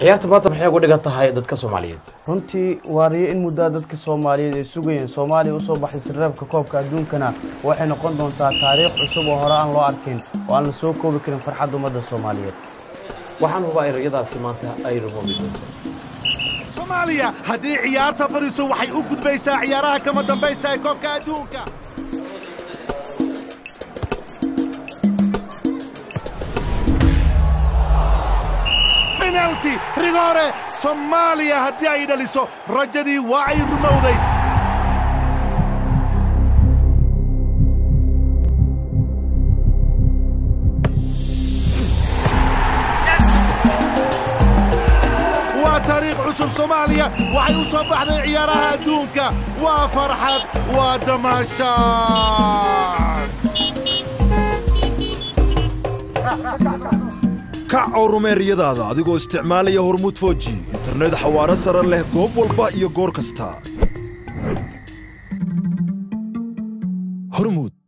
ciyaarta maanta maxay uga dhigan tahay dadka soomaaliyeed runtii waariyo in muddaa dadka soomaaliyeed ay sugayeen soomaaliya usoo baxday sirreebka koobka adduunkana waxay noqon doontaa taariikh cusub oo hore aan loo arkin oo aan la soo koobi karin farxadda ummadda soomaaliyeed waxaan hubaa in riyadaasi maanta ay rumoobi doonto soomaaliya haddii ciyaarta badiso waxay u gudbaysaa ciyaaraha kama dambaysta ee koobka adduunka penalti rigoore soomaaliya haddii ay dhaliso rajadii waa ay rumowday waa taariikh cusub soomaaliya waxay u soo baxday ciyaaraha adduunka waa farxad waa damaashaad kac oo rumee riyadaada adigoo isticmaalaya hormuud foji internet xawaaro sare leh goob walba iyo goor kasta hormuud